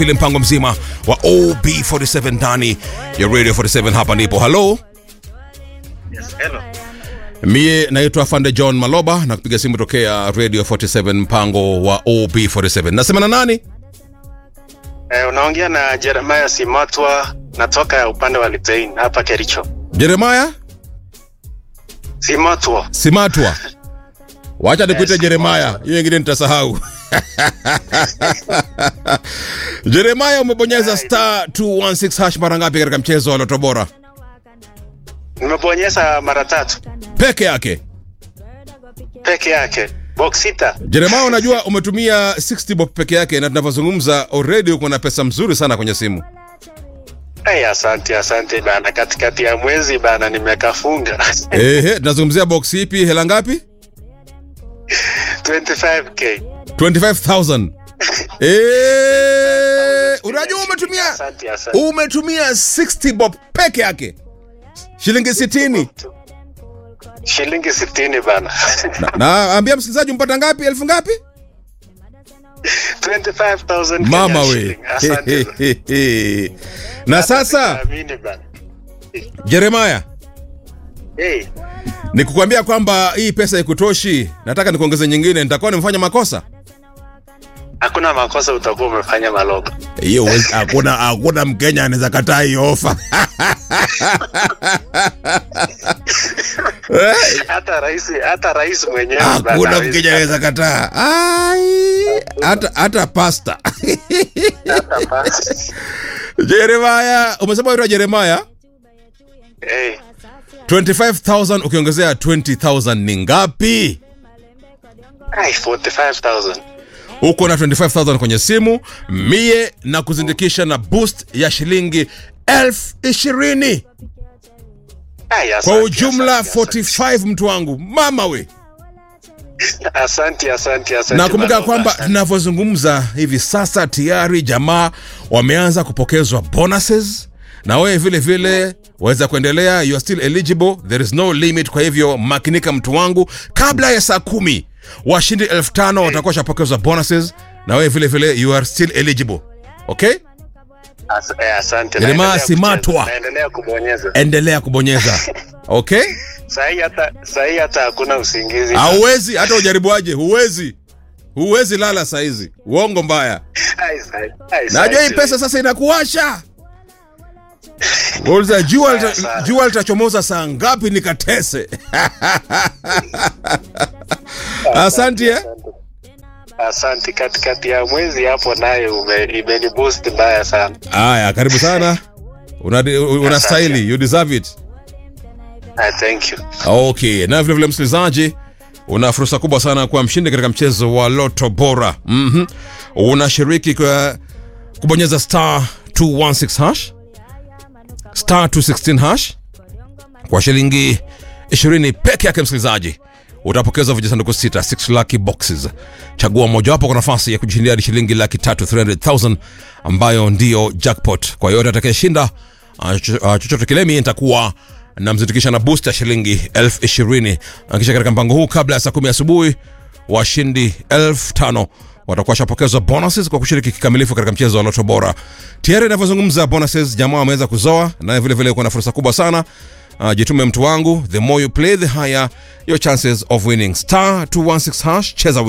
ile mpango mzima wa OB47 ndani ya Radio 47 hapa ndipo. Hello, Yes, hello. mie naitwa Fande John Maloba na kupiga simu tokea Radio 47 mpango wa OB47. Nasema na nani? Eh, unaongea na Jeremiah Simatwa natoka upande wa Litein hapa Kericho. Jeremiah Simatwa. Simatwa. Wacha nikuite Yes, Jeremiah, hiyo ingine nitasahau. Jeremiah, umebonyeza star 216 hash mara ngapi katika mchezo wa Loto Bora? Nimebonyeza mara tatu Peke yake. peke yake. Box sita. Jeremiah, unajua umetumia 60 bob peke yake, na tunavyozungumza already uko na pesa mzuri sana kwenye simu. Hey, asante asante bana, katikati ya mwezi bana nimekafunga Ehe, tunazungumzia box ipi? Hela ngapi? 25k. 25000. Eh, unajua umetumia Asante asante. umetumia 60 bob peke yake, shilingi 60. Shilingi 60 bana. Na ambia msikilizaji umpata ngapi? Elfu ngapi? 25,000 Mama Kenya we. shilling. Asante. Na sasa Amini bana. Jeremiah, Hey, nikukwambia kwamba hii pesa ikutoshi, nataka nikuongeze nyingine, nitakuwa nimefanya makosa. hakuna makosa utakuwa umefanya maloba. Hiyo huwezi- hakuna hakuna Mkenya anaweza kataa hiyo ofa. Eh, Hata rais hata rais mwenyewe bana Hakuna hawezi Mkenya anaweza kataa. Ai, hata hata pasta. hata basi. Jeremiah, umesema unaitwa Jeremiah? Hey, 25000 ukiongezea 20000 ni ngapi? ai 45,000. uko na 25000 kwenye simu mie na kuzindikisha na boost ya shilingi elfu ishirini Ai, asante, kwa ujumla asante, 45 mtu wangu mama we Asante, asante, asante. nakumbuka Maloba, kwamba asante. tunavyozungumza hivi sasa tayari jamaa wameanza kupokezwa bonuses na wewe vile vile waweza kuendelea you are still eligible there is no limit kwa hivyo makinika mtu wangu kabla ya saa kumi washindi elfu tano watakuwa washapokezwa bonuses na wewe vile vile you are still eligible okay As- eh, asante. Jeremiah Naendelea Simatwa. kucheza, Naendelea kubonyeza. endelea kubonyeza okay Sahi hata sahi hata hakuna usingizi. hauwezi hata ujaribuaje huwezi huwezi lala saizi uongo mbaya Ai, sahi- ai, najua sahi- hii pesa sasa inakuwasha Uliza, jua lita- sana. jua litachomoza saa ngapi nikatese asante eh? Asante, katikati ya mwezi hapo naye ume- imeniboost mbaya sana. aya karibu sana Una- unastahili you deserve it Ah, thank you. okay na vile vile msikilizaji una fursa kubwa sana kuwa mshindi katika mchezo wa loto bora mm-hmm. unashiriki kwa kubonyeza star 216 hash star 216 hash kwa shilingi 20 peke yake msikilizaji utapokeza vijisanduku sita 6 lucky boxes chagua mojawapo kwa nafasi ya kujishindia hadi shilingi laki tatu 300000 ambayo ndiyo jackpot kwa yote atakayeshinda ah, cho- ah, chochote kile mie nitakuwa namzindikisha na boost ya shilingi elfu ishirini kisha katika mpango huu kabla ya saa kumi asubuhi washindi elfu tano watakuwa washapokezwa bonuses kwa kushiriki kikamilifu katika mchezo wa loto bora tayari inavyozungumza bonuses jamaa wameweza kuzoa naye vile vile kuna fursa kubwa sana uh, jitume mtu wangu the more you play the higher your chances of winning star 216 hash cheza